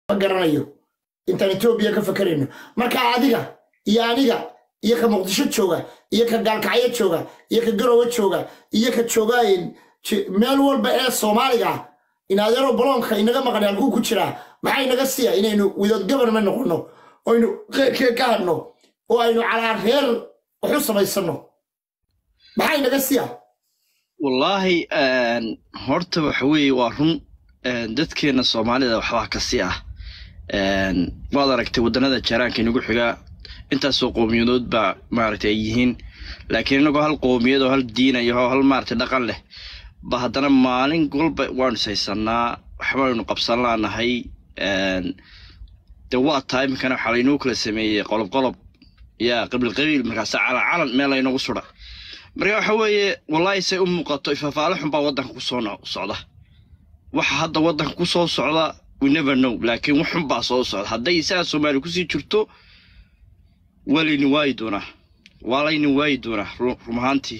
ma garanayo intaan etoobiya ka fakarayno marka adiga iyo aniga iyo ka muqdisho jooga iyo ka gaalkacyo jooga iyo ka garowe jooga iyo ka jooga meel walba ee soomaaliga ah in adeero baloonka inaga maqan halkuu ku jiraa maxaa inaga siiya inaynu without government noqono oynu qeyrkee ka hadno oo aynu calaa reer waxu samaysano maxaa inaga siiya wallaahi horta waxa weeye waa run dadkeena soomaalida waxbaa ka si ah waad aragtay waddanada jaraanka inagu xigaa intaasoo qowmiyadood baa maaragtay ay yihiin laakiin inagoo hal qowmiyad oo hal diina iyo hal maaragtay dhaqan leh ba haddana maalin walba waanu ishaysanaa waxbaynu qabsan laanahay de waa tahay iminkana waxaa laynoo kala sameeyey qolob qolob yaa qabiil qabiil markaasa calan calan meel laynagu sudha marka waxa weeye wallaahi say u muuqato ifafaale xun baa waddanka kusoo socda waxa hadda waddanka ku soo socda we never know laakiin wax xun baa soo socda hadday isaga soomaali kusii jirto waa layni waayi doonaa waa layni waayi doonaa rum ahaantii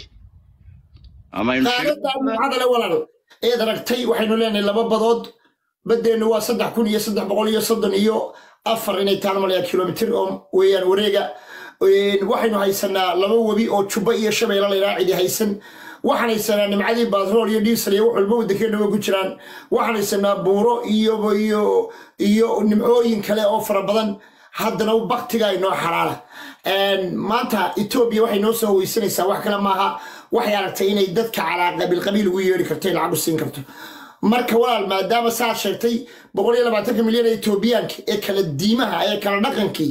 aadale walaal eed aragtay waxaynu leenahay laba badood baddeennu waa saddex kun iyo saddex boqol iyo soddon iyo afar inay tahan malaya kilomitir oo weeyaan wareega waxaynu haysanaa laba webi oo jubba iyo shabeella laydhaa cidi haysan waxaan haysanaa nimcadii batrool iyo diisel iyo wax walba waddankeenaba ku jiraan waxaan haysanaa buuro iyo iyo iyo nimcooyin kale oo fara badan haddana baktiga inoo xalaala maanta etoobiya waxay noo soo weysanaysaa wax kale maaha waxay aragtay inay dadka calaa qabiil qabiil ugu yeeri karto lacag u siin karto marka walaal maadaama saad sheegtay boqol iyo labaatanka milyan ee etoobiyaanka ee kala diimaha ee kala dhaqankii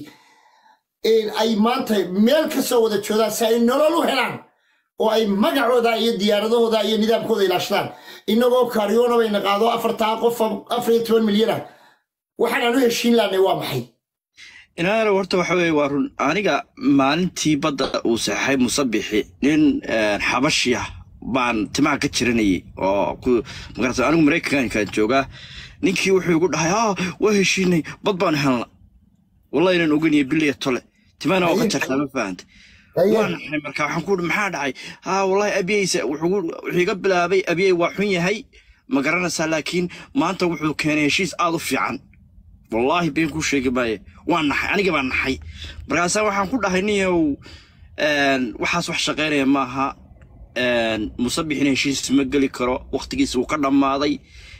ay maanta meel ka soo wada joodaan si ay nolol u helaan oo ay magacooda iyo diyaaradahooda iyo nidaamkooda ilaashadaan inagoo kaaryoona bayna qaado afartaa qof afar iyo toban milyana waxaanaan u heshiin lahnay waa maxay inaana horta waxa weeye waa run aniga maalintii badda uu saxay musabixi nin xabashi ah baan timaha ka jiranayay oo magarata anigu maraykankan joogaa ninkii wuxuu igu dhahay ah waa heshiinay bad baan helna wallahi inaan oganiyo biliya tole timahana waa ka jartaa ma fahantay waa naxay marka waxaan ku maxaa dhacay ha wallahi abiyeysa wuxuu iga bilaabay abiyey waa xun yahay ma garanaysaa laakiin maanta wuxuu keenay heshiis aad u fiican wallaahi been kuu sheegi maaye waa naxay aniga baa naxay markaasaa waxaan ku dhahay niyow waxaas wax shaqaynaya maaha musabixina heshiis ma geli karo waktigiisa wuu ka dhammaaday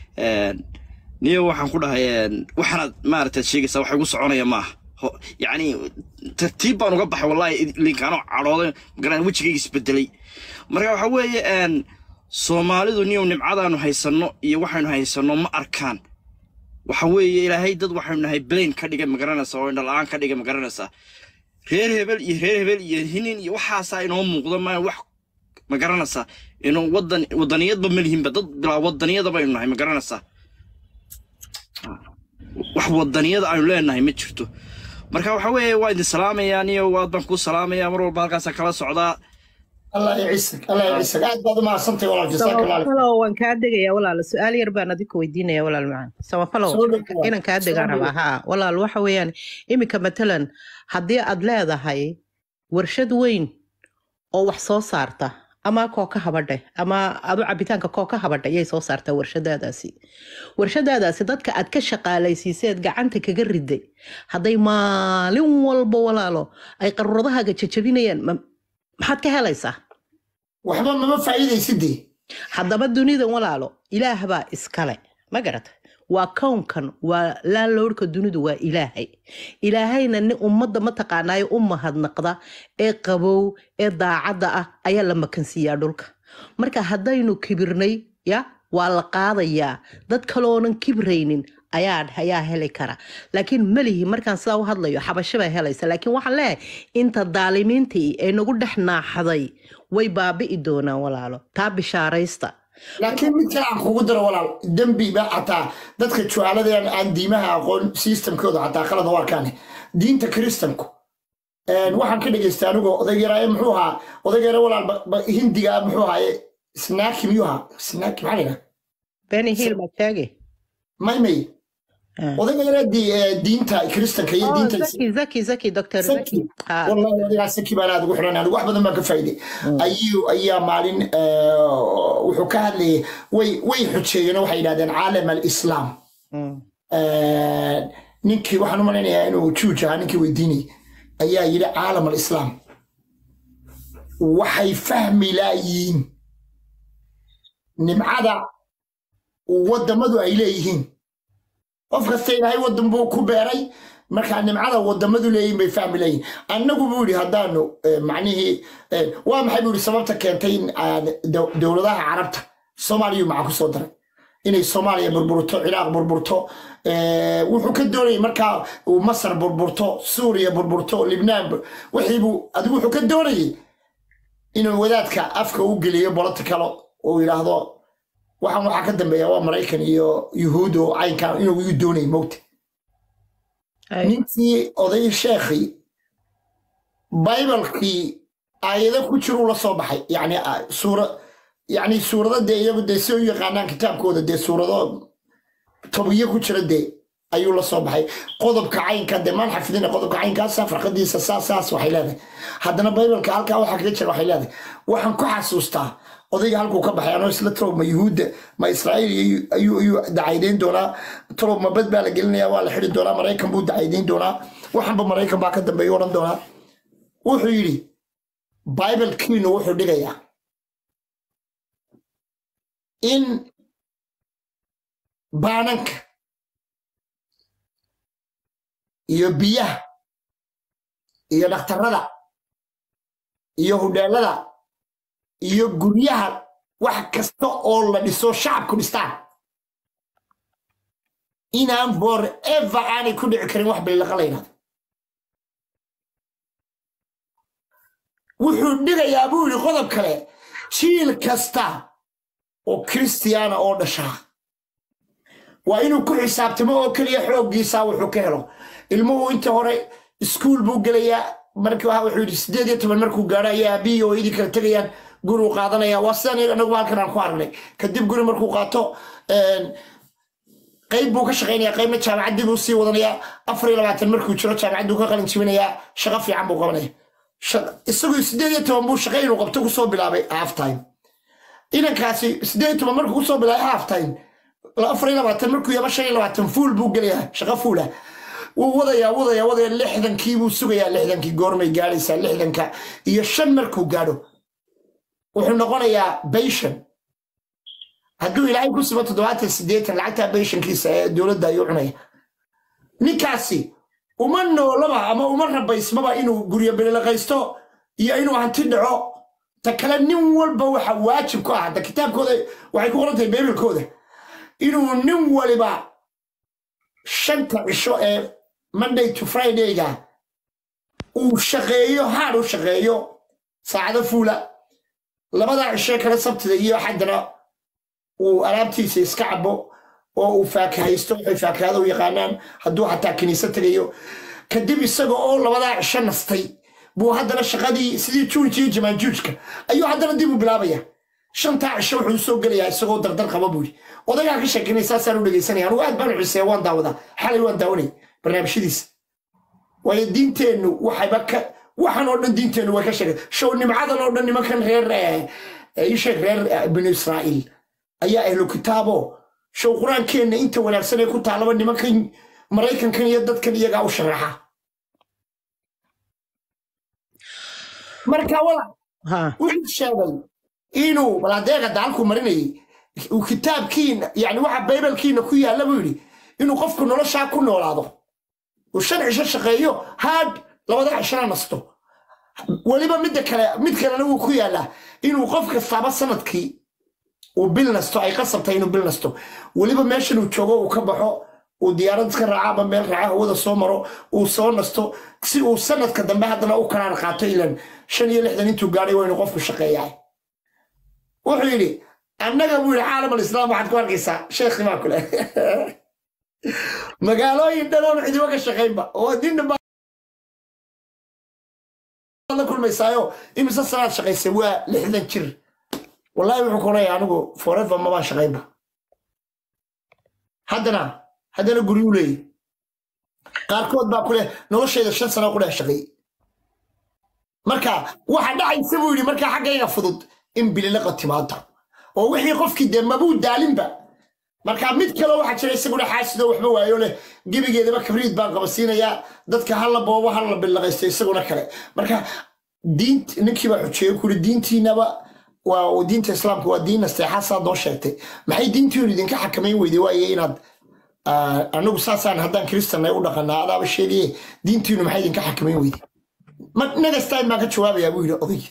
niyow waxaan ku dhahay waxaanaad maaragtaad sheegaysaa wax igu soconaya maaha yacni tartiib baan uga baxay wallaahi linkaanoo cadhooday magaran wejigayga isbedelay marka waxa weeye soomaalidu niyow nimcadaanu haysanno iyo waxaynu haysanno ma arkaan waxa weeye ilaahay dad waxaynu nahay blain ka dhigay magaranaysa oo indhala-aan ka dhigay magaranaysaa reer hebel iyo reer hebel iyo hinin iyo waxaasaa inoo muuqdo ma wax magaranaysaa inuu wadan wadaniyadba ma lihinba dad bilaa wadaniyada baynu nahay magaranaysaa wax wadaniyada aynu leenahay ma jirto marka waxa weeye waa idin salaamayaa niyo waad baan kuu salaamayaa mar walba halkaasaa kala socdaa الله يعزك الله يعزك aad baad uma asantay walaal jazaak allah samafalow waan kaa degayaa walaal su-aal yar baan adinku weydiinaya walaal macaan samafalow inaan kaa degaan rabaa haa walaal waxa weeyaan iminka matalan haddii aad leedahay warshad weyn oo wax soo saarta ama kooka habadhe ama adu cabitaanka kooka habadhe ayay soo saartaa warshadaadaasi warshadaadaasi dadka aad ka shaqaalaysiiseed gacanta kaga riday hadday maalin walba walaalo ay qaruuradahaaga jajabinayaan maxaad ka helaysaa waxba mama faa'iidaysidee haddaba dunidan walaalo ilaah baa iskale ma garata waa kownkan waa laanlowrhka dunidu waa ilaahay ilaahayna nin ummadda mataqaanaayo u mahadnaqda ee qabow ee daacadda ah ayaa la makansiiyaa dhulka marka haddaynu kibirnay ya waa la qaadayaa dad kaloonan kibraynin ayaa ayaa heli kara laakiin melihi markaan sidaa u hadlayo xabasho baa helaysa laakiin waxaan leeyahay inta daalimiintii ee nagu dhex naaxday way baabi'i doonaan walaalo taa bishaaraysta laakiin mid kale aan kugu daro walaal dembiba xataa dadka jucaaladan aan diimaha aqoon systemkooda xataa khalad u arkaan diinta kristanku waxaan ka dhegaystay anigoo odaygara muxuu ahaa odaygara walaal hindiga muxuu ahaaye snaaki miyuu ahaa snaaki maxaa laydhaha beni hiil ma sheegi maymay odayga diinta kristanka iyo diinta zaki zaki zaki dr zaki wallahi adigaa saki baan aad ugu xiran anigu wax badan baan ka faa'iiday ayuu ayaa maalin wuxuu ka hadlayay way way xujeeyeen waxay yidhahdeen caalam alislaam ninkii waxaan u malaynayaa inuu juuj ahaa ninkii weydiinayay ayaa yidhi caalam alislaam waxay fahmi laayiin nimcada waddamadu ay leeyihiin qof kasta ilaahay waddan buu ku beeray markaa nimcada waddamadu leeyihin bay fahmi leeyihin annagu buu yidhi haddaanu eh, macnihii eh, waa maxay buu yidhi sababta keentay in aan dow- dowladaha carabta soomaaliyu maca ku soo daray inay soomaaliya burburto ciraaq burburto eh, wuxuu ka doonayay markaa uu masar burburto suuriya burburto libnaan bur- wixiibuu adigu wuxuu ka doonayay inuu wadaadka afka u geliyo bolitical uu yidhaahdo waxaan waxaa ka dambeeya waa maraykan iyo yuhuud oo caynkan inuu igu doonay mowta Hay. ninkii oday sheekhii baybalkii aayado ku jiruu la soo baxay yani ah, suura yani suurado dee iyagu dee si u yaqaanaan kitaabkooda dee suurado tobiyo ku jira dee ayuu la soo baxay qodobka caynka dee maan xafidina qodobka caynkaasa farqadiisa saas saas waxay leedahay haddana baybalka halkaa waxaa kaga jira waxay leedahay waxaan ku xasuustaa odayga halkuu ka baxay anoo isla talow ma yuhuudda ma israa'iil iyo- ayuu ayuu dacaydayn doonaa talow ma bad baa la gelinaya waa la xidi doonaa maraykan buu dacaydayn doonaa waxanba maraykan baa ka dambeeya odhan doonaa wuxuu yidhi baybalkiinu wuxuu dhigayaa in baananka iyo biyaha iyo dhakhtarada iyo hudheelada iyo guryaha wax kasta oo la dhiso shacabku dhistaan inaan forever aanay ku dhici karin wax bililaqa la yidhahdo wuxuu dhigayaa buu yidhi qodob kale jiil kasta oo kristiyaana oo dhashaa waa inuu ku xisaabtamo oo keliya xooggiisa wuxuu ka helo ilmuhu inta hore iskuul buu gelayaa markii waxa wuxuu yidhi sideed iyo toban markuu gaadho ayaa aabihii oo idin kala tegayaan guruu qaadanaya waa sidaan anagu halkan aan ku aragnay kadib guri markuu qaato een, qayb buu ka shaqaynaya qaybna jaamacaddii buu sii wadanayaa afar iyo labaatan markuu jiro jaamacadduu ka qalin jibinayaa shaqo fiican buu qabanaya Shaq- isagoo sideed iyo toban buu shaqo inuu qabto kusoo bilaabay half time inankaasi sideed iyo toban markuu kusoo bilaabay half time afar iyo labaatan markuu yaba shan iyo labaatan fuul buu gelayaa shaqo fuula wuu wadayaa wadayaa wadaya lixdankii buu sugayaa lixdankii goormay gaadhaysaa lixdanka iyo shan markuu gaadho wuxuu noqonayaa bayshan hadduu ilaahay ku subo toddobaatan siddeetan lacagtaa bayshankiisa ee dowladda ayuu cunaya ninkaasi uma noolaba ama uma rabaysmaba inuu guryo belilaqaysto iyo inuu hanti dhaco ta kale nin walba waxa waajib ku ah hadda kitaabkooda waxay ku qoran tahay beebelkooda inuu nin waliba shanta cisho ee monday to fridayga uu shaqeeyo haad u shaqeeyo saacado fuula labada cisho kale sabtida iyo xaddana uu alaabtiisa iska cabo oo uu faakahaysto waxay faakahada u yaqaanaan hadduu xataa kiniisad tegayo kadib isaga oo labadaa cisho nastay buu haddana shaqadii sidii juunji iyo jamaanjuujka ayuu haddana dib u bilaabaya shantaa cisho wuxuu soo gelayaa isagoo dardar qaba buu yidhi odagaa ka sheekinay saasaan u dhegaysanaya anugu aad baan u xiseeya waan daawadaa xalay waan daawanay barnaamijyadiisa waayo diinteennu waxayba ka waxan oo dhan diinteennu way ka sheegay show nimcadan oo dhan nimankan reer eh, eh, ii sheeg reer eh, binu israa'iil ayaa ahlu kitaabo show qur-aankeenna inta wanaagsan ee ku taalaba nimankan maraykankan iyo dadkan iyagaa u sharaxa marka wala ha wuxuu sheegay inuu balaadeega daalku marinayay uu kitaabkiina yani waxa baybalkiina ku yaalla buu yidhi inuu qofku noloshaa ku noolaado uu shan cisho shaqeeyo haad labada cishona nasto weliba midda kale mid kalena wuu ku yaallaa inuu qof kastaaba sanadkii uu bil nasto ay qasabtay inuu bil nasto weliba meeshan uu joogo uu ka baxo uu diyaarad iska raaca ama meel raaca hawada soo maro uu soo nasto si uu sanadka dambe haddana u karaar qaato ilan shan iyo lixdan intuu gaadhay waa inuu qofku shaqeeyaa wuxuu yidhi annaga buu yidhi caalam alislaam waxaad ku arkaysaa sheekhi baa kule magaalooyin dhan oon cidiba ka shaqaynba oo nin dhan baad la kulmaysaayo imise sanaad shaqaysay waa lixdan jir wallahi wuxuu ku leeyahay anigu forever mabaan shaqaynba haddana haddana guryuu leeyahy qaarkood baa kule noloshayda shan sano ku dhex shaqeeyey marka waxa dhacaysa buu yidhi markaa xaggayga fudud in bililaqa timaado oo wixii qofkii dee mabuu daalinba marka mid kale waxaa jira isaguna xaasido waxba waayo leh gebigeedaba kabriid baan qabasiinayaa dadka hala boobo hala billaqaysto isaguna kale marka diint ninkii baa xujeeye kuri diintiinaba waa diinta islaamka waa diin nasteexa saa doo sheegtay maxay diintiinu idinka xakamayn weyday waaye inaad ah, anagu saasaan haddaan kristanay u dhaqanaa adaaba sheegaye diintiinu maxay idinka xakamayn weyday ma nagastaan baan ka jawaabayaa buu yidhi oday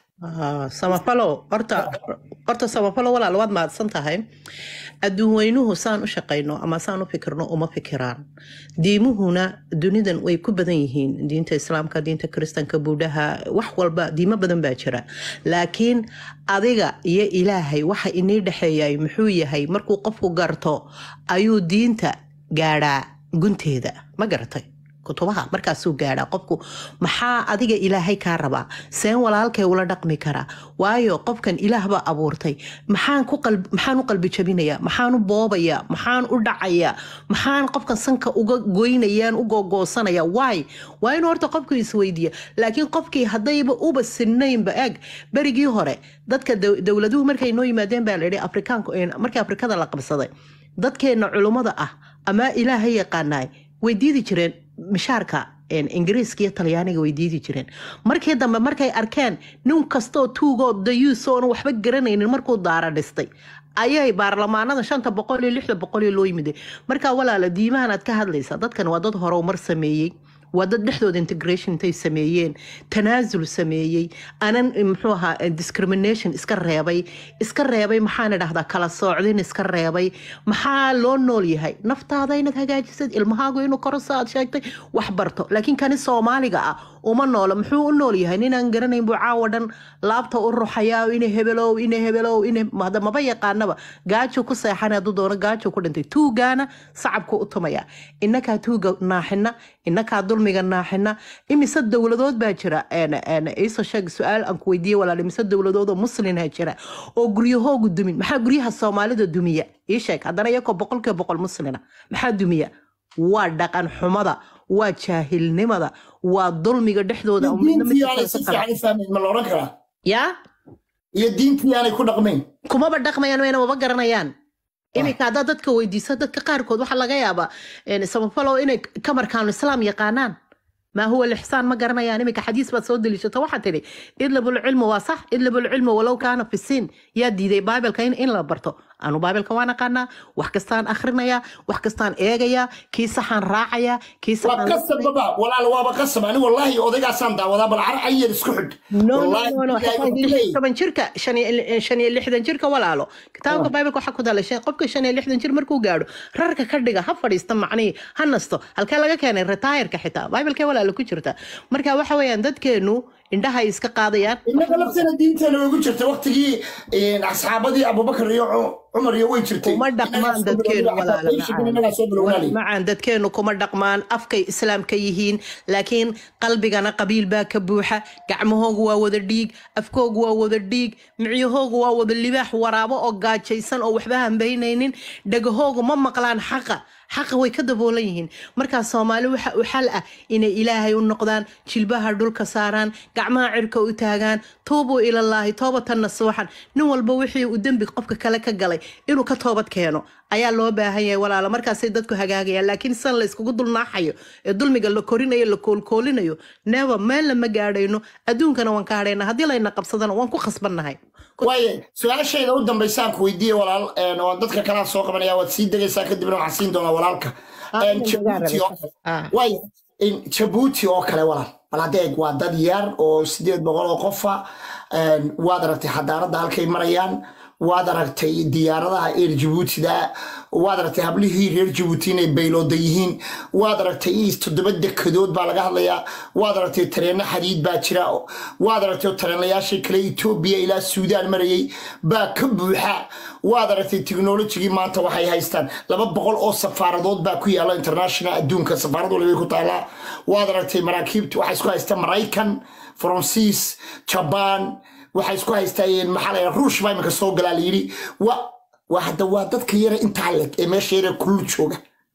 Ah, samafalo horta horta samafalo walaal waad mahadsan tahay adduun weynuhu saan u shaqayno ama saan u fikirno uma fikiraan diimuhuna dunidan way ku badan yihiin diinta islaamka diinta kiristanka buudhaha wax walba diimo badan baa jira laakiin adiga iyo ilaahay waxa inii dhexeeyay muxuu yahay markuu qofku garto ayuu diinta gaadhaa gunteeda ma garatay kutubaha markaasuu gaadhaa qofku maxaa adiga ilaahay kaa rabaa seen walaalkay ula dhaqmi karaa waayo qofkan ilaah baa abuurtay maxaan ku qalb- maxaan u qalbi jabinayaa maxaan u boobayaa maxaan u dhacayaa maxaan qofkan sanka uga goynayaan u googoosanaya waay waa inuu horta qofku isweydiiya laakiin qofkii haddayba uba sinaynba eg berigii hore dadka dow- dowladuhu markay noo yimaadeen baa layidhi afrikaanku markii afrikada la qabsaday dadkeenna culummada ah ama ilaahay yaqaanaay way diidi jireen mishaarka een, ingiriiska iyo talyaaniga way diidi jireen markii dambe markay arkeen nin kastoo tuugoo dayuusoona waxba garanaynin markuu daara dhistay ayay baarlamaanada shanta boqol iyo lixda boqol iyo loo yimiday marka walaala diimahan aad ka hadlaysa dadkan waa dad horumar sameeyey waa dad dhexdooda integration intay sameeyeen tanaasul sameeyey anan muxuu ahaa eh, discrimination iska reebay iska reebay maxaan idhahdaa kala soocdin iska reebay maxaa loo nool yahay naftaada inaad hagaajisad ilmahaagu inuu korosa aad sheegtay wax barto laakiin kani soomaaliga ah uma noola muxuu u nool yahay ninaan garanayn buu caawa dhan laabta u ruxayaa ina hebelow ina hebelow ina hada maba yaqaanaba gaajuu ku seexan hadduu doono gaajuu ku dhintay tuugaana sacabku u tumaya inakaa tuuga naaxina inakaa dulmiga naaxina imise dowladood baa jira een, een, iisoo sheeg su-aal aan ku weydiiye walaal imise dowladood oo muslinha jira oo guryahoogu dumin maxaa guryaha soomaalida dumiya ii sheeg haddana iyakoo boqolkiiba boqol muslina maxaa dumiya waa dhaqan xumada waa jaahilnimada waa dulmiga dhexdooda oo midna diintii midka aanay kale si ka kala- fiican u fahmayn ma la odhan karaa yaa iyo diintii aanay ku dhaqmayn kumaba dhaqmayaan wayna waba garanayaan iminka haddaad dadka weydiiso dadka qaarkood waxaa laga yaabaa een, samafalo inay kamarkaanu islaam yaqaanaan maa huwa lixsaan ma garanayaan iminka xadiis baad soo deliishata waxaa tidhi idlabulcilmu waa sax idlabulcilmu walow kaana fi siin yaa diiday baabilka in, in la barto anu baabilka waan aqaanaa wax kastaan akhrinayaa wax kastaan eegayaa kii saxaan raacayaa kii waa saxaan qasab baba walaal waaba qasab ani wallaahi odaygaasaan daawadaa bal car ayar isku xidh no no Wallaahi no no ilaahay xitaa wuxuu lix iyo leeyahay. toban jirka shan iyo shan iyo lixdan jirka walaalo kitaabka baabilka waxaa ku dalashay qofka shan iyo lixdan jir markuu gaadho rarka ka dhiga ha fadhiista macnihii ha nasto halkee laga keenay retiirka xitaa baabilkee walaalo ku jirta marka waxa weeyaan dadkeenu indhaha ay iska qaadayaan innaga laftana diinteena way ku jirtay waqtigii een, asxaabadii abubakar iyo cu- cumar iyo way jirtay kuma dhaqmaan dadkeenu walaalo innagaa soo bilownaali macaan dadkeenu kuma dhaqmaan afkay islaamka yihiin laakiin qalbigana qabiil baa ka buuxa gacmahoogu waa wada dhiig afkoogu waa wada dhiig micyahoogu waa wada libaax waraabo oo gaajaysan oo waxba hambaynaynin dhagahoogu ma maqlaan xaqa xaqa way ka daboolan yihiin markaa soomaali waxa u xal ah inay ilaahay u noqdaan jilbaha dhulka saaraan gacmaha cirka u taagaan tuubuu ilallaahi toobatan nasuuxan nin walba wixii uu dembi qofka kale ka galay inuu ka toobad keeno ayaa loo baahan yahay walaalo markaasay dadku hagaagayaan laakiin san la iskugu dulnaaxayo ee dulmiga la korinayo la koolkoolinayo neeba meel lama gaadhayno adduunkana waan ka hadhayna haddii layna qabsadana waan ku khasbannahay waaye su-aashayda u dambaysaan ku weydiiye walaal een, oo dadka kalaa soo qabanaya waad sii degaysaa kadibna waxaan siin doonaa walaalka Ah, Een, inaan Jabuuti ogaan oo rabay. kale Ah. waaye in jabuuti oo kale walaal bal hadeeg waa dad yar oo sideed boqol oo qofa een, waad aragtay xadaaradda halkay marayaan waad aragtay diyaaradaha eer jabuutida waad aragtay hablihii reer jabuuti inay baylooda yihiin waad aragtay is toddoba dekadood baa laga hadlayaa waad aragtay tareenno xadiid baa jira waad aragtay tareenlayaashii kale etoobiya ilaa suudaan marayay baa ka buuxa waad aragtay teknolojigii maanta waxay haystaan laba boqol oo safaaradood baa ku yaala international adduunka safaarad walibay ku taallaa waad aragtay maraakiibta waxaa isku haysta maraykan faransiis jabaan waxay isku haystaan maxaa la yidhaha ruush baa imika soo galaa la yidhi wa waa hadda waa dadka yara intaa leg ee meesha yara kulul jooga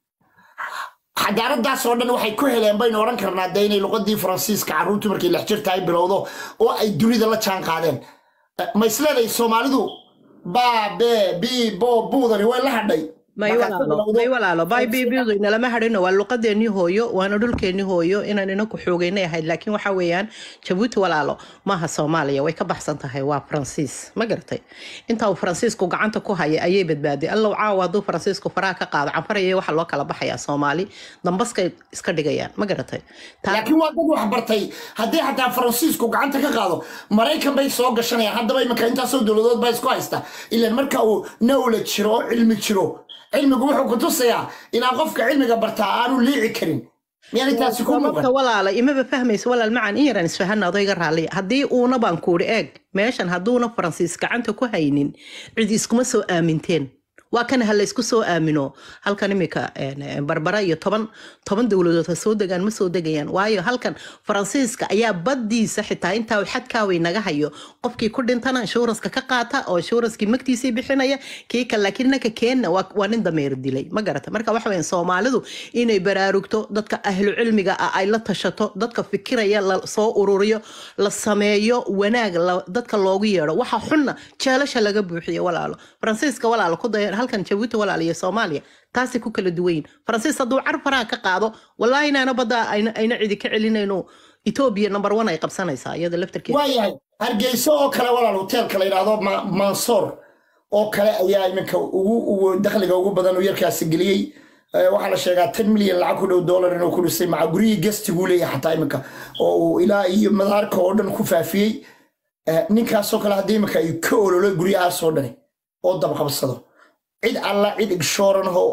xadaaradaas oo dhan waxay ku heleen baynu odhan karnaa de inay luqadii faransiiska carruurtu markay lix jirta ay bilowdo oo ay dunida la jaan qaadeen Eh, ma isleedahay soomaalidu baa bee bii boo buudani way la hadhay may markaad ka walaalo bilowdo may walaalo bybbdu inalama hadhino waa luqadeennii hooyo waana dhulkeennii hooyo inaan inaku xoogeynay ahayd laakiin waxa weeyaan jabuuti walaalo maaha soomaaliya way ka baxsan tahay waa faransiis ma garatay inta uu faransiisku gacanta ku haya ayay badbaaday allow caawa hadduu faransiisku faraha ka qaado canfaraya waxa loo kala baxayaa soomaali dambaskay iska dhigayaan ma garatay taa laakiin waa dad wax bartay haddii xataa faransiisku gacanta ka qaado maraykan bay soo gashanayaan haddaba imika intaasoo dowladood baa isku haysta ilan marka uu knowledge jiro oo cilmi jiro cilmigu wuxuu ku tusayaa inaan qofka cilmiga bartaa aanu liici karin miyaanay taasi ku sababta muuqan walaala imaba fahmaysa walaal macaan in yaraan isfahana adayga raalliya haddii uuna baan kuuri eeg meeshan hadduuna faransiis gacanta ku haynin cid iskuma soo aaminteen waa kan ha laysku soo aamino halkan imika een, een, barbara iyo toban toban dowladood ha soo degaan ma soo degayaan waayo halkan faransiiska ayaa baddiisa xitaa intaa uu xadkaaway naga hayo qofkii ku dhintana inshuranska ka qaata oo inshuranskii magtiisii bixinaya kii kale laakiin ninka keenna waa waa nin dameer dilay ma garata marka waxa weyan soomaalidu inay baraarugto dadka ahlu cilmiga ah ay la tashato dadka fikiraya la soo ururiyo la sameeyo wanaag la- dadka loogu yeedho waxa xunna jeelasha laga buuxiyo walaalo faransiiska walaalo ku daya halkan jabuuti walaalo iyo soomaaliya taasay ku kala duwan yihin faransiis hadduu car faraha ka qaado wallaahi inaana badda ayna ayna cidi ka celinayno etoobiya number one ay qabsanaysaa iyada laftarkeeda waayahay hargeyso oo kale walaal hoteelka la yidhaahdo Ma- mansoor oo kale ayaa iminka ugu ugu dakhliga ugu badan uu yarkaasi geliyey Eh, waxaa la sheegaa tan milyan lacag ku dhow dollar inuu ku dhisay maca guryihii gestiguu leeyahay xataa iminka oo uu ilaa iyo madaarka oo dhan ku faafiyey Eh, ninkaasoo kale haddii iminka ay ka ololo guryahaasoo dhani oo dabqabsado cid alla cid igshooran oo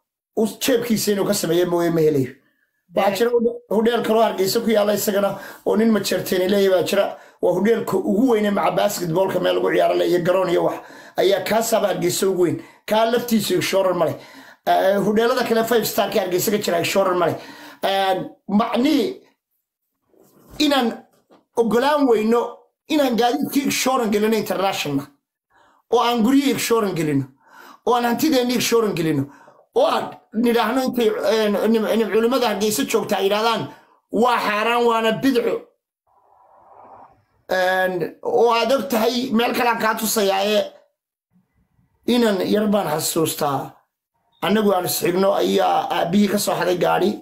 u jeebkiisa inuu ka sameeya mooye ma helayo waxaa jira hudhe- hudheel kaloo hargeysa ku yaalla isagana oo nin majeerteeni leeyahy baa jira waa hudheelka ugu weyne maca basketboolka meel lagu ciyaaro le iyo garoon iyo wax ayaa kaasaaba hargeysa ugu weyn kaa laftiisu igshooran male Eh, hudheelada kale five starka hargeysa ka jira igshooran male macnihii inaan ogolaan weyno inaan gaadiidkii igshooran gelino international oo aan guryihii igshooran gelino oo aan hantideenni igshooran gelino oo aan nidhaahno intay eh, nim- nim- culimmada hargeysa joogta ay yidhahdaan waa xaaraan waana bidco Een, oo aad og tahay meel kalean kaa tusayaa ee inan yar baan xasuustaa annagu aan isxigno ayaa aabbihii ka soo xaday gaadhi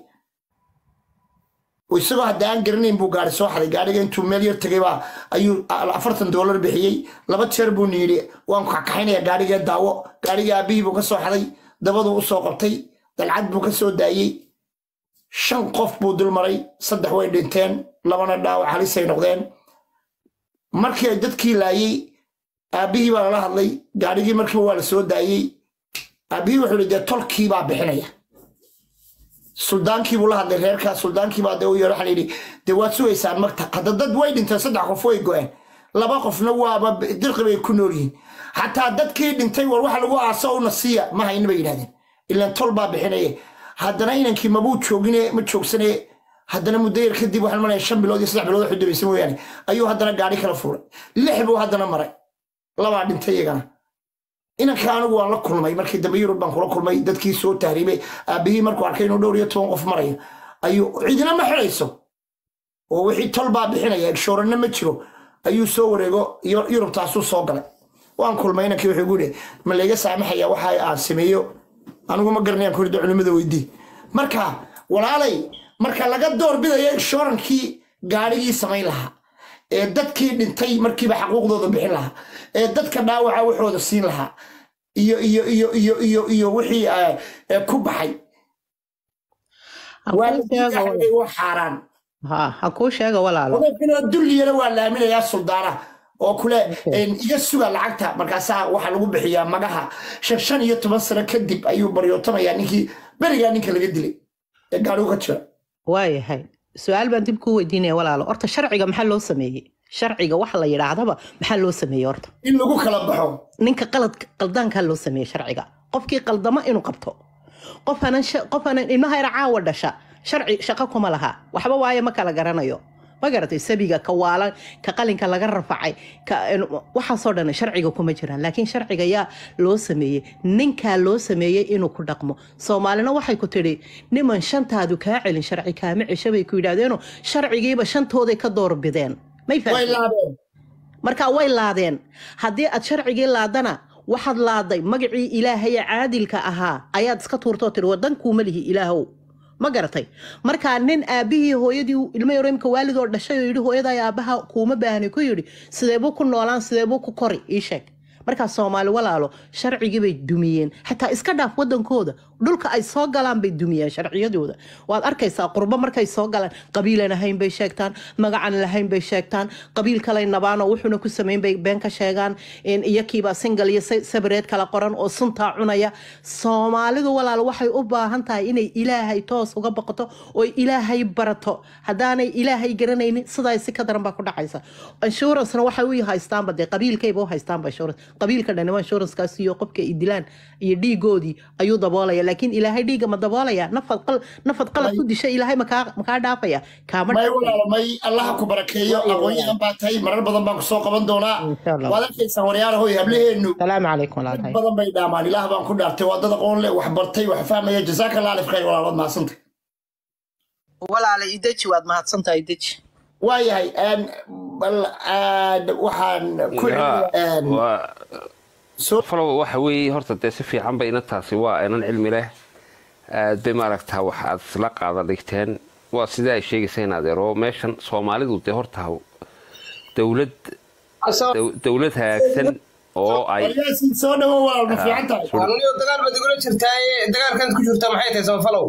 isagoo hadda aan garanayn buu gaari soo xaday gaadhiga intuu meel yar tegay baa ayuu afartan doolar bixiyey laba jeer buu yidhi waan kakaxaynaya gaadhigee daawo gaadhigii aabbihii buu ka soo xaday dabaduu u soo qabtay dalcad buu ka soo daayey shan qof buu dul maray saddex way dhinteen labana dhaawac halisay noqdeen markii ay dadkii laayey aabbihii baa lala hadlay gaadhigii markiiba waa la soo daayey aabbihii wuxuu yidhi dee tolkii baa bixinaya suldaankii buu la hadlay reerkaa suldaankii baa dee u yeero waxaa yidhi dee waad sugaysaan magta hadda dad way dhinteen saddex qof way go-een laba qofna waaba dirqi bay ku nool yihiin xataa dadkii dhintay war waxa lagu aaso una siiya ma hayna bay yidhahdeen ilaan tol baa bixinaye haddana inankii mabuu joogine ma joogsane haddana muddo yar kadib waxaan malaya shan bilood iyo saddex bilood wax u dambaysa mooyaane ayuu haddana gaadhi kala fuulay lix buu haddana maray labaa dhintay iyagana inanka anigu waan la kulmay markii dambe yurub baan kula kulmay dadkii soo tahriibay aabbihii markuu arkay inuu dhowr iyo toban qof marayo ayuu cidina ma xidhayso oo wixii tol baa bixinaya egshooranna ma jiro ayuu soo wareego Yu- yurubtaasuu soo galay waan kulmay inankii wuxuu guhi ma layga saamaxaya waxa aan sameeyo anigu ma garanayaan ku rida culimmada weydii marka walaalay marka laga doorbidayo egshoorankii gaadhigii samayn lahaa ee dadkii dhintay markiiba xaquuqdooda bixin lahaa ee dadka dhaawaca waxooda siin lahaa iyo iyo iyo iyo iyo iyo wixii eh, eh, ku baxay Ha waa kuu la sheego diidahay walaal. waa xaaraan ha ha kuu sheega walaalo odaygana dulliyana waa laaminayaa suldaana oo kule een, iga suga lacagta markaasaa waxaa lagu bixiyaa magaha shan shan iyo toban sano kadib ayuu baryootamaya ninkii berigaa ninka laga dilay ee gaadhigu ka jira waayahay su-aal baan dib kuu weydiinaya walaalo horta sharciga maxaa loo sameeyey sharciga waxa la yidhaahdaba maxaa loo sameeyey horta in lagu kala baxo ninka qalad qaldaankaa loo sameeyey sharciga qofkii qaldamo inuu qabto qof aanan sha- qof aanan ilmaha yar caawa dhasha sharci shaqo kuma laha waxba waaye ma kala garanayo ma garatay sabiga ka waalan ka qalinka laga rafacay ka waxaasoo dhan sharciga kuma jiraan laakiin sharciga yaa loo sameeyey ninkaa loo sameeyey inuu ku dhaqmo soomaalina waxay ku tidhi niman shantaadu kaa celin sharci kaama cesho bay ku yidhahdeeno sharcigiiba shantooday ka doorbideen may way fahamtay laabeen marka way laadeen haddii aad sharcigii laadana waxaad laaday magacii ilaahay ee caadilka ahaa ayaad iska tuurtoo tiri wadankuuma lihi ilaahow ma garatay markaa nin aabihii hooyadii ilmo yaro imka waalidoo dhashay oo yidhi hooyadaa aabaha kuuma baahnay ku yidhi sideebuu ku noolaan sideebuu ku kori ii sheeg markaa soomaali walaalo sharcigii bay dumiyeen xataa iska dhaaf wadankooda dhulka ay soo galaan bay dumiyeen sharciyadooda waad arkaysaa qurbo markay soo galaan qabiilan ahayn bay sheegtaan magacan lahayn bay sheegtaan qabiil kalay nabaanoo wuxuuna ku sameyn bay been ka sheegaan iyakiibaa singal iyo sabareed kala qoran oo suntaa cunaya soomaalidu walaalo waxay u baahan tahay inay ilaahay toos uga baqato oo ilaahay barato haddaanay ilaahay garanaynin sidaa si ka daran baa ku dhacaysa inshurancena waxay u haystaanba dee qabiilkayba u haystaanba insurance qabiilka dhanima insuranskaas iyo qofka ay dilaan iyo dhiigoodii ayuu daboolaya laakiin ilaahay dhiiga ma daboolaya nafad qal nafad qalad ku disha ilaahay makaa makaa dhaafaya kaama may walaalo may allaha ku barakeeyo aqoonyahan baa tahay marar badan baan kusoo qaban doonaa Insha Allah. waad arkaysaa waryaalahoy hablaheenu salaamu calaykum walaalahay badan bay dhaamaan ilaah baan ku dhaartay waa dad aqoon leh wax bartay wax fahmaya jazaaka allah alif khayr walaalood mahadsantay walaala ideji waad mahadsantahay ideji waayahay een, bal een, waxaan ku een, waa soo falow waxa weeye horta dee si fiican ba inantaasi waa inan cilmi leh aad bay maaragtaa wax aad isla qaada dhigteen waa sidai ay sheegaysa in adeero meeshan soomaalidu dee horta dowlad dow- dowlad hagaagsan oo ay waryaasin soo dhawo walaal ma fiican tahay aniyo dagaal baad igula jirtaaye dagaalkan ku jirta maxay tahay samafalow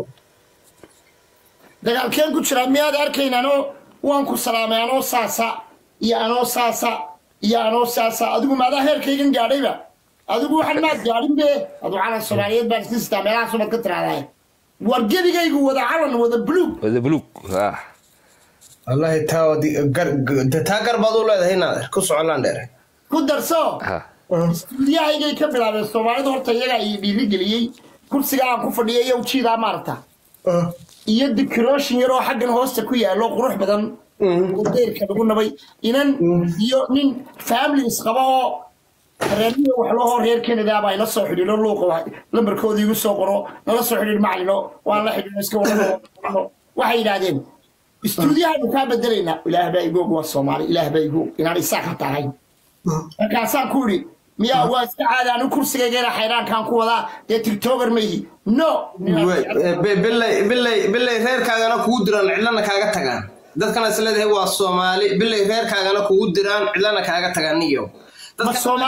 dagaalkeen ku jiraa miyaad arkayn anoo waan ku salaamay anoo saasa iyo anoo saasa iyo anoo saasa adigu maadaa heerkaygan gaadhayba adigu waxaan maad gaadhin be adu calan soomaaliyeed baan iska sitaa meelahaas baad ka tiraahdaa war gebigaygu wada calan wada buluug wada buluug ah wallahi taa wadi- gar- g- taa gar baad u leedahay naader ku socolaan dheer ku darso ah istuudiyahaygay ka bilaabeen soomaalida horta iyagaa ii dhiirigeliyey kursiga aan ku fadhiya iyo ujiidaa maarata iyo dikirooshin yaroo xaggan hoosta ku yaallo qurux badan oo deyrka lagu nabay inan iyo nin families qaba oo reermiya wax loo hor reer canada baa ila soo xidhiidho luuqa wa- lambarkooda igu soo qoro nala soo xidhiidh macalino waan la xidhiidho iska wadano waxay yidhaahdeen istuudiyahaanu kaa bedelaynaa ilaah baa igu og waa soomaali ilaah baa igu og inaan isaa ka tahay markaasaan ku idhi miyaa waa iska caada anu kursigaygeena xayraankaan ku wadaa dee tigtoger ma ihi no bilay reerkaagana kugu diraan cidlana kaaga tagaan dadkana is leedahay waa soomaali bilay reerkaagana kugu diraan cidlana kaaga tagaan niyo ma soomaali